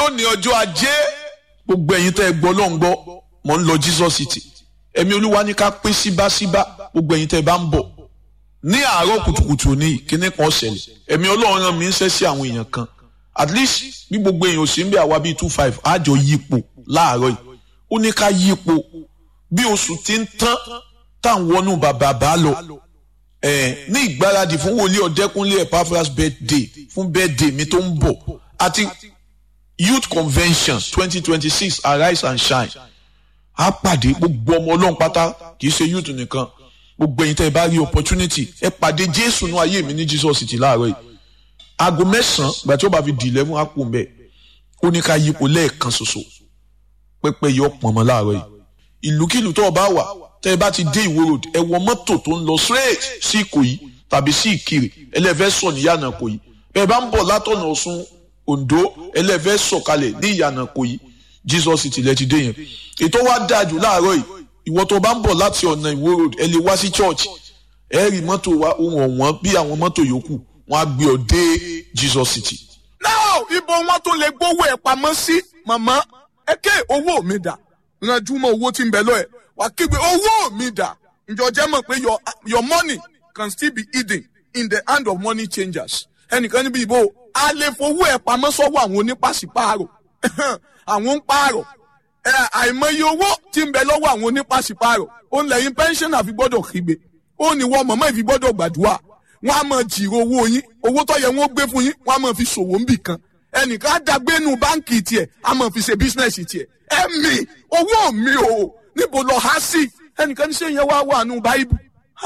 lónìí ọjọ́ ajé gbogbo ẹ̀yin tẹ́ ẹ gbọ́ ló ń gbọ́ mò ń lọ Jesus City ẹ̀mí olúwa ní ká pé síbáṣíbá gbogbo ẹ̀yin tẹ́ ẹ bá ń bọ̀ ní àárọ̀ kùtùkùtù ní kíní kan ṣẹlẹ̀ ẹ̀mí ọlọ́run rán mi ń ṣẹ́ sí àwọn èèyàn kan at least bí gbogbo èèyàn ò sí ń bẹ àwa bíi two five àjọ yípo láàárọ̀ yìí ó ní ká yípo bí oṣù ti ń tán táwọn wọnú bàbá bá lọ ẹ ní ìgbáradì fún wòlíì ọ̀dẹ́kúnlé Epaphras birthday fún birthday mi tó ń bọ̀ àti youth convention twenty twenty six arise and shine á pàdé gbogbo ọmọ ọlọ́run pátá kì í ṣe youth nìkan gbogbo ẹ̀yin tẹ́ ẹ bá rí opportunity ẹ pàdé jésù ní ayé mi ní Jesus City láàárọ̀ yìí aago mẹ́sàn-án gbà tí ó bá fi di eleven á kù mbẹ́ ó ní ká yípo lẹ́ẹ̀kan ṣoṣo pẹ́pẹ́ yọ pọ̀nmọ́ láàárọ̀ yìí ìlúkìlú tó o bá wà tẹ́ ẹ bá ti dé ìwó road ẹ wọ mọ́tò tó ń lọ straight sí ìkòyí tàbí sí ìkirè ẹlẹ́fẹ́ sọ ní ìyànà ìkòyí bẹ́ẹ̀ bá ń bọ̀ látọ̀nà ọ̀ṣun ondo ẹlẹ́fẹ́ sọ̀kalẹ̀ ní ìyànà ìkòyí Jesus City lẹ ti dé yẹn ètò wa dáa jù láàárọ̀ yìí ìwọ tó bá ń bọ̀ láti ọ̀nà ìwó road ẹ lè wá sí church ẹ rí mọ́tò wa ohun ọ̀wọ́n bí àwọn mọ́tò yòókù wọn á gbé ọ dé Jesus City. now ibo wọn tó lè gbówó ẹ pamọ́ sí màmá ẹ ké owó mi dà ranjú mọ́ owó tí ń bẹ lọ ẹ wà kígbe owó mi dà ǹjọ́ jẹ́ mọ̀ pé your your money can still be hidden in the hand of money changers ẹnìkan níbi ìbò a lè fowó ẹ pamọ́ sọ́wọ́ àwọn onípàṣípààrọ̀ àwọn ń pààrọ̀ àìmọye owó tí ń bẹ lọ́wọ́ àwọn onípàṣípààrọ̀ ó ń lẹ́yìn pension àfi gbọ́dọ̀ kígbe ó ní wọ́n mọ̀mọ́ ìfi gbọ́dọ̀ gbàdúrà wọ́n á máa jìrò owó yín owó tó yẹ wọ́n gbé fún yín wọ́n á máa fi ṣòwò ń bì kan ẹnìkan á dàgbé nu báǹkì tiẹ̀ á máa fi ṣe bísínẹ́sì tiẹ̀ ẹ̀mí owó mi o níbo lọ há sí ẹnìkan ní sẹ́yìn wá wà nù báíbù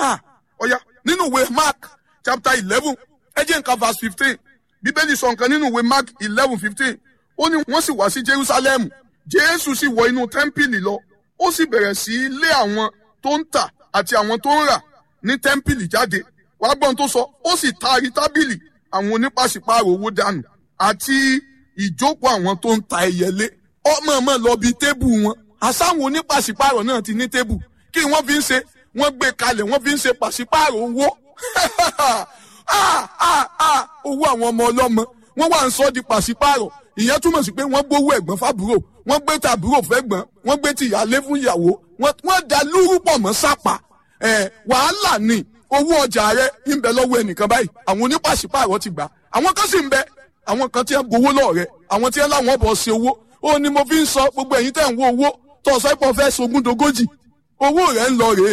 ọ̀yà nínú ìwé Mark chapter eleven ẹ jẹ́ nǹkan verse fifteen bíbélì sọ nǹkan nínú ìwé Mark eleven fifteen ó ní wọ́n sì wá sí Jerusalem Jésù sì wọ inú tẹ́ḿpìlì lọ ó sì bẹ̀rẹ̀ sí í lé àwọn tó ń tà àti àwọn tó ń rà ní tẹ́ḿpìlì jáde wàá gbọ́n tó sọ ó sì taari tábìlì àwọn onípàṣípààrọ̀ owó dànù àti ìjókòó àwọn tó ń ta ẹyẹlé ọmọ ọmọ lọ bí tébù wọn àsáwọn onípàṣípààrọ̀ náà ti ní tébù kí wọ́n fi ń ṣe wọ́n gbé kalẹ̀ wọ́n fi ń ṣe pàṣípààrọ̀ owó owó àwọn ọmọ ọlọ́mọ wọ́n wà ń sọ di pàṣípààrọ̀ ìyẹn túmọ̀ sí pé wọ́n gbówó ẹ̀gbọ́n fábúrò wọ́n gbé tàbúrò fẹ́gbọ́n wọ́n gbé tìyálé fún ìyàwó wọ́n da lúrú pọ̀ mọ́ sápà wàhálà ni owó ọjà rẹ ń bẹ lọ́wọ́ ẹnìkan báyìí àwọn onípàṣípààrọ̀ ti gbà àwọn kan sì ń bẹ àwọn kan tí ń gbowó lọ́ọ̀ rẹ àwọn tí ń láwọn bọ̀ ṣe owó ó ní mo fi ń sọ gbogbo ẹ̀yin tẹ̀ ń wo owó tó ọ̀sọ́ ìpọ̀ fẹ́ sogún dogójì owó rẹ̀ ń lọ rèé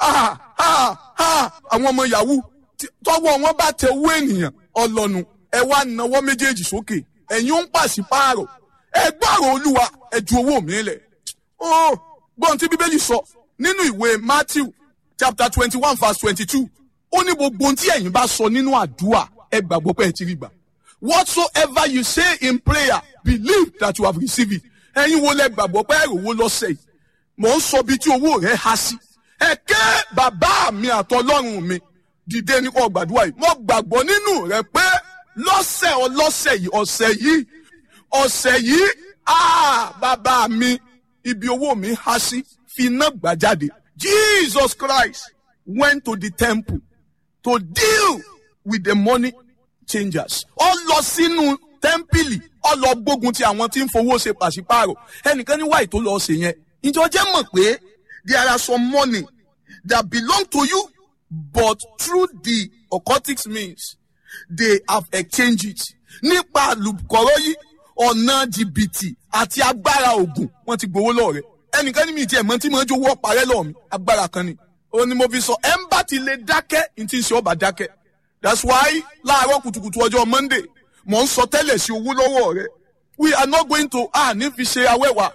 àwọn ọmọ yahoo tọwọ́ wọn bá tẹ owó ènìyàn ọlọ́nu ẹ wá nawọ́ méjèèjì sókè ẹ̀yin ó ń pàṣípààrọ̀ ẹ gbọ́rọ̀ olúwa ẹ ju owó mi lẹ̀ ó gbọ́n tí bíbélì sọ nínú ìwé Matthew chapter twenty one verse twenty two ó ní gbogbo ohun tí ẹ̀yin bá sọ nínú àdúrà ẹ gbàgbọ́ pé ẹ ti rí gbà whatsoever you say in prayer believe that you have received it ẹ̀yin wo lẹ gbàgbọ́ pé ẹ̀rọ owó lọ́sẹ̀ yìí mò ń sọ bí tí owó rẹ̀ há sí ẹ ké bàbá mi àtọlọ́run mi dìde ní kò gbàdúrà yìí mo gbàgbọ́ nínú rẹ pé lọ́sẹ̀ ọlọ́sẹ̀ yìí ọ̀sẹ̀ yìí ọ̀sẹ̀ yìí ah bàbá mi ibi owó mi há sí fi iná gbà jáde Jesus Christ went to the temple to deal with the money changers. ó lọ sínú tẹ́ḿpìlì ó lọ gbógun ti àwọn tí ń fowó ṣe pàṣípààrọ̀ ẹnìkan ní wáyé tó lọ ṣe yẹn. ìjọ jẹ́ mọ̀ pé there are some money that belong to you but through the occultic means they have exchanged it. nípa àlùkọ́rọ́ yìí ọ̀nà jìbìtì àti agbára ògùn wọ́n ti gbowó lọ́ọ̀rẹ́ ẹnìkan ní mi tiẹ̀ mọ́ tí mo ń jowó ọ̀parẹ́ lọ́ọ̀ mi agbára kan ni. ó ní mo fi sọ ẹ̀ ń bá ti lè dákẹ́ ní ti ń ṣe ọba dákẹ́ that's why láàárọ̀ kùtùkùtù ọjọ́ monday mò ń sọ tẹ́lẹ̀ sí owó lọ́wọ́ rẹ we are not going to ah ní fi ṣe awẹ́wà.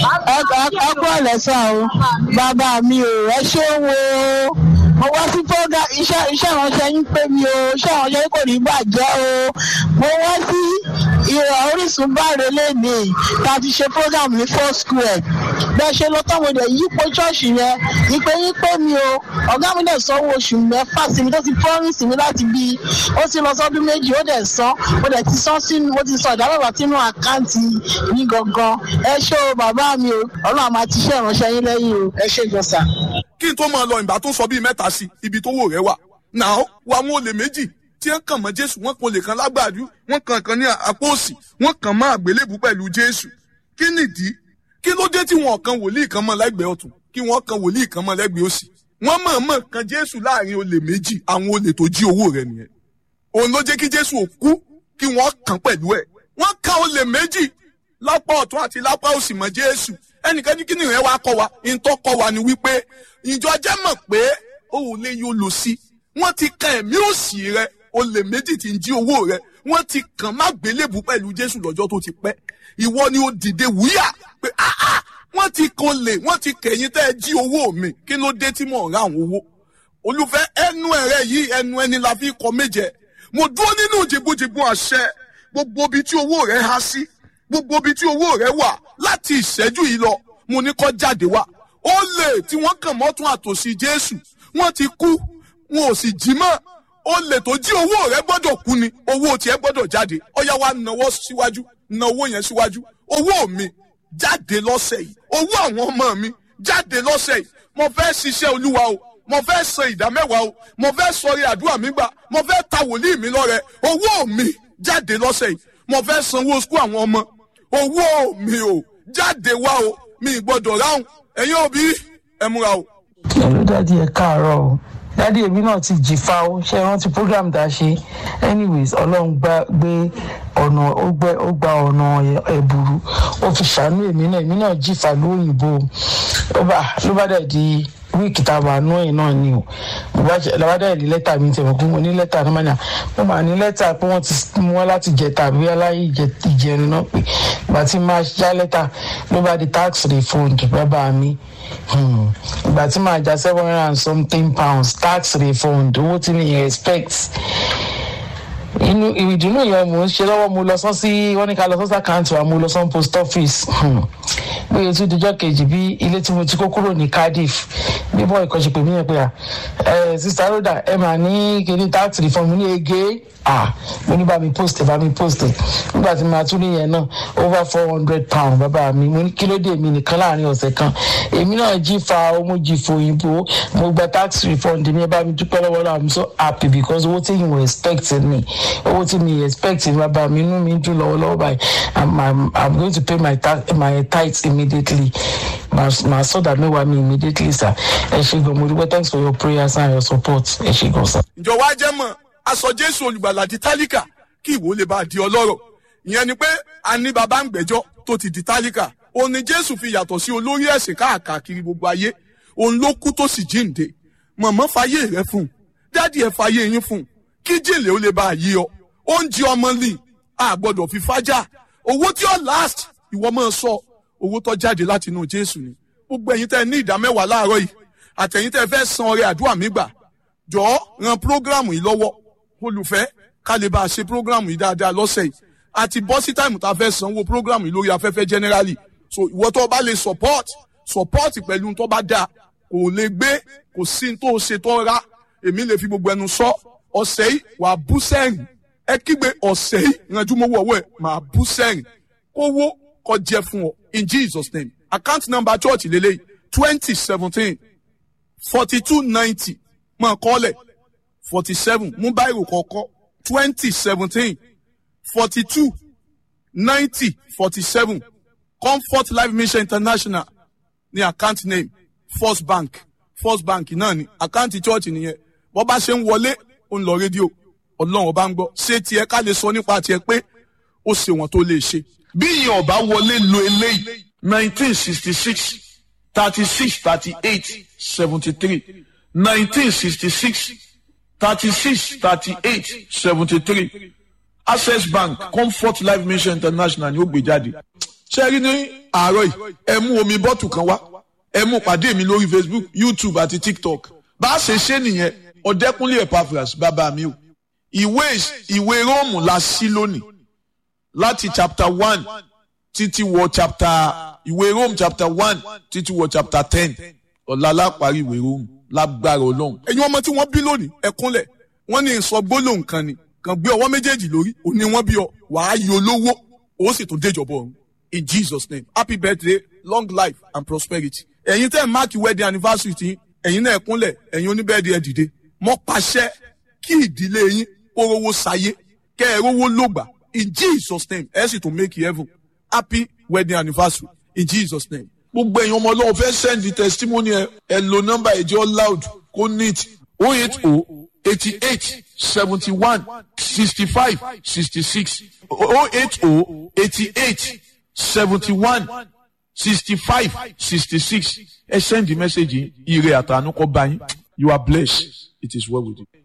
ọkọ ẹlẹsà o bàbá mi ò ẹ ṣé wo mo wá sí fọgà iṣẹ́ iṣẹ́ ìránṣẹ́ yín pé mi o iṣẹ́ ìránṣẹ́ yín kò ní bàjẹ́ o mo wá sí ìrọ̀ orísun báre lẹ́nìí tá a ti ṣe program ní four square bẹ́ẹ̀ ṣe lọ táwọn èdè yípo ṣọ́ọ̀ṣì yẹn ìpè yín pé mi o ọ̀gá mi dẹ̀ sanwó oṣù mẹ́fà sí mi tó ti promise mi láti bí ó ti lọ sọ́dún méjì ó dẹ̀ san ó dẹ̀ ti san sínú ó ti sọ ìdámẹ́wàá sínú àkáǹtì yín gangan ẹ ṣé o bàbá mi o ọlọ́run àmà ti ṣe ìránṣẹ́ yín lẹ́yìn o ẹ ṣé ìjọsà. kí n tó máa lọ ìgbà tó sọ bíi mẹ́ta sí ibi tó wò rẹ wà náà wà wọn olè méjì tí wọ́n kàn mọ́ jésù wọ́n kan olè kan lágbàdú wọ́n kàn kan ní àpò òsì wọ́n kàn mọ́ àgbélébù pẹ̀lú jésù kí nìdí kí ló dé tí wọn kan wòlíì kan mọ́ lẹ́gbẹ̀ẹ́ ọ̀tún kí wọ́n kan wòlíì kan mọ́ lẹ́gbẹ̀ẹ́ òsì wọ́n mọ̀ọ́mọ̀ kan jésù láàrin olè méjì àwọn olè tó jí owó rẹ̀ nìyẹn òun ló jẹ́ kí jésù ò kú kí wọ́n kàn pẹ̀lú ẹ̀ wọ́n kan olè méjì lápá ọ̀tún àti lápá òsì mọ́ jésù ẹnìkan ní kíni rẹ̀ wá kọ́ wa ìtọ́ kọ́ wa ni wípé ìjọ jẹ́ mọ̀ pé òun lè yóò lò sí wọ́n ti kan ẹ̀mí òsì rẹ̀ olè méjì tí ń jí owó rẹ̀ wọ́n ti kàn má gbélébù pẹ̀lú jésù lọ́jọ́ tó ti pẹ́ ìwọ ni ó dìde wúyà pé áá wọ́n ti kan lè wọ́n ti kẹ̀yìn tẹ́ ẹ jí owó mi kí ló dé tí mò ń ra àwọn owó olùfẹ́ ẹnu ẹ̀rẹ́ yìí ẹnu ẹni la fi kọ méje mo dúró nínú jìbùjìbù àṣẹ gbogbo ibi tí owó rẹ há sí gbogbo ibi tí owó rẹ wà láti ìṣẹ́jú yìí lọ mo ní kó jáde wá ó lè tí wọ́n kàn mọ́tún àtòsí jésù wọ́n ti kú wọn ò sì jí mọ́ ó lè tó jí owó rẹ gbọ́dọ̀ kú ni owó tiẹ̀ gbọ́dọ̀ jáde ọ̀yá wa náwó síwájú náwó yẹn síwájú owó mi jáde lọ́sẹ̀ yìí owó àwọn ọmọ mi jáde lọ́sẹ̀ yìí mo fẹ́ ṣiṣẹ́ olúwa o mo fẹ́ san ìdá mẹ́wàá o mo fẹ́ sọrí àdúrà mi gbà mo fẹ́ ta wòlíì mi lọ́rẹ owó mi jáde lọ́sẹ̀ yìí mo fẹ́ sanwó skul àwọn ọmọ owó mi o jáde wá o mi gbọ́dọ̀ ráhùn ẹ̀yin òbí ẹ múra o. pẹ̀lú dádì ẹ̀ káàárọ̀ o dádì èmi náà ti jìfà o ṣe rántí program tá a ṣe anyways ọlọ́run gbá gbé ọ̀nà ó gbẹ ó gba ọ̀nà ẹ̀bùrú ó fi ṣàánú èmi náà èmi náà jìfà lóyìnbó ló bá ló bá dẹ̀ di wíìkì tá a wà nú ẹ̀ náà ni o mo bá ṣe lọ́wọ́ dẹ̀ ní lẹ́tà mi tẹ̀wọ̀n pé mo ní lẹ́tà ní mọ́nà mo máa ní lẹ́tà pé wọ́n ti mú wọn láti jẹta àbí aláyé ìjẹrin náà pé ìgbà tí máa já lẹ́tà ló bá di tax refund bàbá mi ìgbà tí máa já seven hundred and something pounds tax refund owó tí mi expect inú ìdùnnú yẹn mò ń ṣe lọ́wọ́ mo lọ sán sí wọ́n ní ká lọ sán sí àkáǹtì wa mo lọ sán post office bí o tún dijọ́ kejì bí ilé tí mo ti kó kúrò ní cardiff bí bọ́ ìkọ́ṣe pè mí yẹn pé à ẹ sista roda ẹ mà ní kíní tax reform ní ege à mo ní bá mi post bá mi post nígbà tí màá tún níyẹn náà over four hundred pound bàbá mi mo ní kílódé mi nìkan láàrin ọ̀sẹ̀ kan èmi náà jí fa owó jí fòyìnbó mo gba tax refund mi ẹ bá mi dúpẹ́ lọ́wọ́ náà i'm so happy because owó tí yìí were expecting me owó tí mi expect bàbá mi inú mi dùn lọ́wọ́lọ́wọ́ báyìí i'm i'm i'm going to pay my tax my tithes immediately màá sọ̀dà mẹ́wàá mi immediately sir ẹ ṣe gan mo dúpẹ́ thanks for your prayers and your support ẹ ṣe gan sir. ǹjọ́ wá jẹ́ mọ̀ aṣọ jésù olùgbàlà di tálíkà kí ìwọ lè bá a di ọlọ́rọ̀ ìyẹn ni pé a ní baba ń gbẹ́jọ́ tó ti di tálíkà òun ni jésù fi yàtọ̀ sí olórí ẹ̀sìn káàkiri gbogbo ayé òun ló kú tó sì jíǹde mọ̀mọ́ fàyè rẹ fún un dádì ẹ̀ fàyè yín fún un kí jèlè ó lè bá a yí ọ oúnjẹ ọmọ lì a gbọ́dọ̀ fi fájà owó tí ó last ìwọ máa sọ owó tó jáde láti inú jésù ni gbogbo ẹ̀yin tẹ́ ní ìdá mẹ́wàá láàárọ̀ yìí àtẹ̀yin tẹ́ fẹ́ san ọrẹ àdúrà mi gbà jọ̀ọ́ ran prógrámù yìí lọ́wọ́ olùfẹ́ ká lè bá a ṣe prógrámù yìí dáadáa lọ́sẹ̀ yìí àti bọ́ sí táìmù tá a fẹ́ sanwó prógrámù yìí lórí afẹ́fẹ́ generally so ìwọ tó bá lè support support pẹ̀lú tó bá dáa kò lè gbé kò sí tó ṣe tó ra èmi lè fi gbogbo ẹnu sọ ọ̀sẹ̀ yìí wàá bú sẹ́rìn ẹ kígbe ọ̀sẹ̀ yìí ìrànjú mowó ọwọ́ ẹ̀ máa bú sẹ́rìn kówó kó jẹ́ fún ọ in jesus name account number church lélẹ́yìí twenty seventeen forty two ninety máa kọ́lẹ̀ forty seven mú báyìí kọ̀ọ̀kọ́ twenty seventeen forty two ninety forty seven comfort life mission international ní account name first bank first bank náà ni account church nìyẹn bọ́ bá ṣe ń wọlé ó ń lọ rédíò ọlọ́run ọba ń gbọ́ ṣé tiẹ̀ ká lè sọ nípa tiẹ̀ pé ó ṣe wọn tó lè ṣe. bí ìyẹn ọba wọlé lo eléyìí nineteen sixty six thirty six thirty eight seventy three nineteen sixty six thirty six thirty eight seventy three access bank comfort life mission international ni ó gbé jáde. ṣé rí ní àárọ̀ yìí ẹ mú omi bọ́tù kan wá ẹ mú pàdé mi lórí facebook youtube àti tiktok bá a ṣe ṣe nìyẹn ọ̀dẹ́kúnlé epaphras bàbá mi o ìwé ìwé róòmù la sí lónìí láti chapter one títí wọ chapter ìwé rome chapter one títí wọ chapter ten ọ̀la láparí ìwé rome lágbára ọlọ́run. ẹ̀yin ọmọ tí wọ́n bí lónìí ẹ̀kúnlẹ̀ wọ́n ní sọ gbólóhùn kan ni kàn gbé ọwọ́ méjèèjì lórí òní wọ́n bí ọ wàá yọ lówó ó sì tún déjọba ọ̀run in jesus name happy birthday long life and prosperity. ẹ̀yin tẹ́ ẹ̀ máàkì wedding anniversary tí ẹ̀yin náà ẹ̀kúnlẹ̀ ẹ̀yin oníbẹ̀ẹ́dì ẹ̀ dìde mọ́ pàṣẹ kí ìdílé yín kó rówó sayé kẹ́ ẹ rówó lògbà in jesus name ẹ sì tún make heaven happy wedding anniversary in jesus name. gbogbo èèyàn ọmọ ọlọ́run fẹ́ send the testimony ẹ ẹ lo nọ́mbà ẹ̀jẹ̀ loud kó neat oh eight oh eighty eight seventy one sixty five sixty six oh eight oh eighty eight seventy one sixty five sixty six ẹ send the message yìí ire àtànú kọ́ bá yín you are blessed it is well with you.